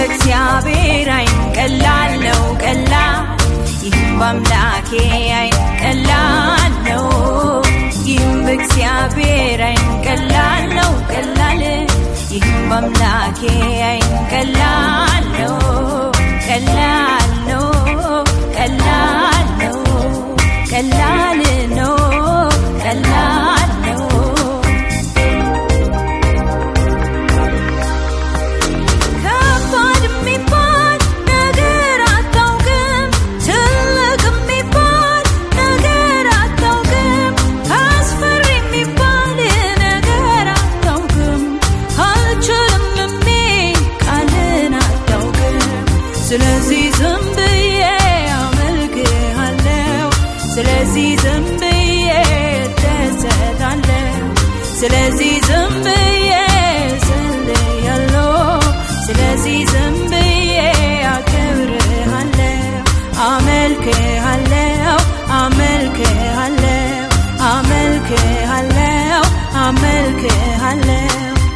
በእግዚአብሔር አይን ቀላል ነው ቀላል ይህም በአምላኬ አይን ቀላል ነው ይህም በእግዚአብሔር አይን ቀላል ነው ቀላል ይህም በአምላኬ አይን ቀላል ነው ቀላል ነው ቀላል ነው ቀላል ነው ቀላል ነው ከባድ የሚባል ነገር አታውቅም ትልቅ የሚባል ነገር አታውቅም አስፈሪ የሚባል ነገር አታውቅም አልችልም የሚል ቃልን አታውቅም ስለዚህ ዝም ብዬ አመልክሃለሁ ስለዚህ ዝም ብዬ እደሰታለሁ ስለዚህ ዝም ብዬ እጸልያለሁ ስለዚህ ዝም ብዬ አከብርሃለሁ አመልክሃለሁ አመልክሃለሁ አመልክሃለሁ አመልክሃለሁ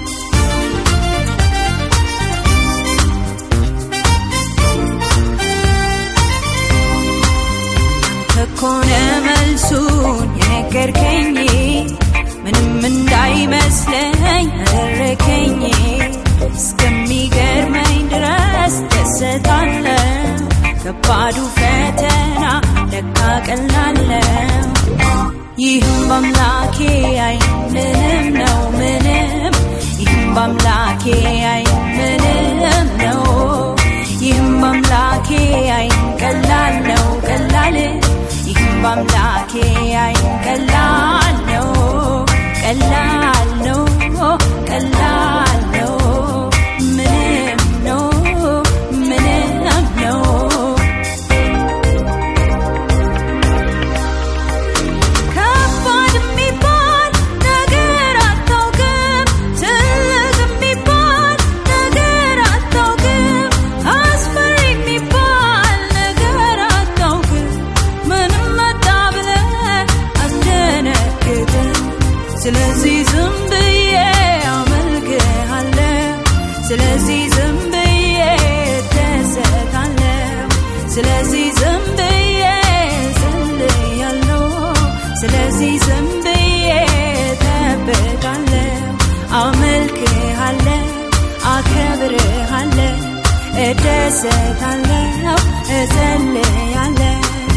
ከኮነ መልሱን የነገርከኝ ምንም እንዳይመስለኝ አደረከኝ እስከሚገርመኝ ድረስ ደሰታለው ከባዱ ፈተና ለካ ቀላለው ይህም በአምላኬ አይ ምንም ነው ምንም ይህም በአምላኬ አይ ምንም ነው ይህም በአምላኬ አይ ቀላል ነው ቀላል ይህም በአምላኬ አይ ቀላል ነው ቀላል ነው ቀላል ነው ምንም ነው ምንም ነው ከባድ የሚባል ነገር አታውቅም ትልቅ የሚባል ነገር አታውቅም አስፈሪ የሚባል ነገር አታውቅም ምንም መጣ ብለህ አትደነግጥም ስለዚህ ዝም ብዬ አመልክሃለሁ ስለዚህ ዝም ብዬ እደሰታለሁ ስለዚህ ዝም ብዬ እጸልያለሁ ስለዚህ ዝም ብዬ እጠብቃለሁ አመልክሃለሁ አከብርሃለሁ እደሰታለሁ እጸልያለሁ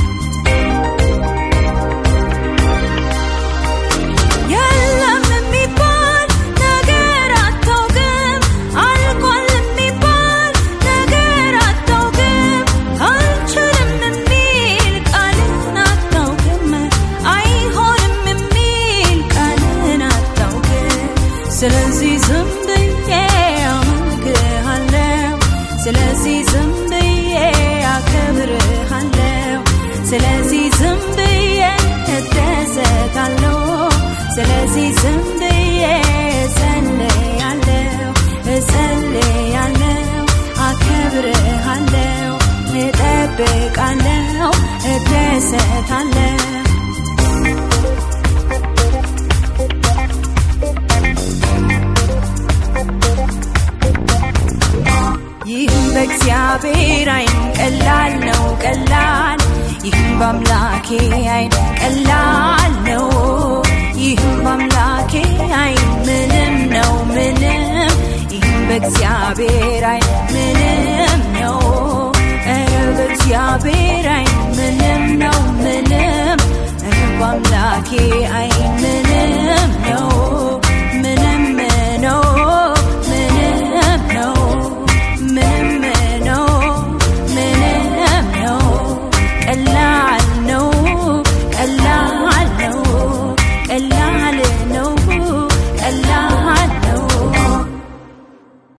የለም የሚባል ነገር አታውቅም አልቋል የሚባል ነገር አታውቅም አልችልም የሚል ቃልን አታውቅም አይሆንም የሚል ቃልን አታውቅም ስለዚህ ዝም ብዬ አመልክሃለሁ ስለዚህ ዝም ብዬ አከብርሃለሁ ስለዚህ ዝም ብዬ እደሰታለሁ ስለዚህ ዝም ብዬ እጸልያለሁ እጸልያለሁ አከብርሃለሁ እጠብቃለሁ እደሰታለሁ ይህም በእግዚአብሔር አይን ቀላል ነው ቀላል ይህም በአምላኬ አይን ቀላል ነው ይህም በአምላኬ አይን ምንም ነው ምንም ይህም በእግዚአብሔር አይን ምንም ነው ኧረ በእግዚአብሔር አይን ምንም ነው ምንም ኧረ በአምላኬ አይን ምንም ነው